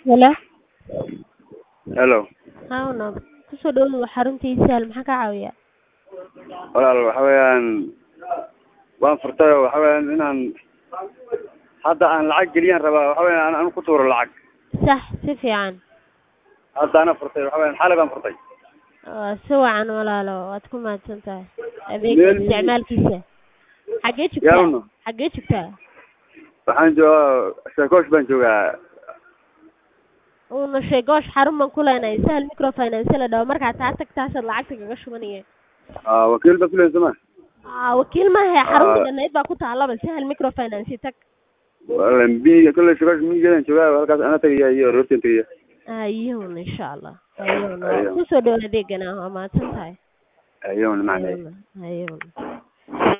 Hello. Hello. Haa walaal. Kusoo dhawaad xaruntii Sahal maxaa ka caawiyaa? Walaal waxa weeyaan waan furtay oo waxa weeyaan inaan hadda aan lacag geliyaan rabaa waxa weeyaan aan ku tuuro lacag. Sax si fiican. Hadda ana furtay waxa weeyaan xalay baan furtay. Waa si wacan walaalo waad ku mahadsan tahay. Adeega Meel- isticmaalkiisa. Xagee joogtaa? Yaalno. Xagee joogtaa? Waxaan joogaa Sheekoosh baan joogaa. Uuna sheegoosh xarun baan ku leenahay Sahal microfinance la dhaho markaa taa tagtaasaad lacagta kaga shubanaya. Ah wakiil baa filaysa ma? Aa wakiil maaha xarunta Ah. dhannayd baa ku taalaba Sahal microfinance tag. Walaal bi kulli Sheekoosh miyigeedan joogaa halkaas ana tagaya iyo roorteen tagaya. Ayuun insha Allah. Ayuun. Ayuun. Kusoo dhawaad adeegana waa mahadsan tahay. Ayuun macnay. Ayuun. Ayuun.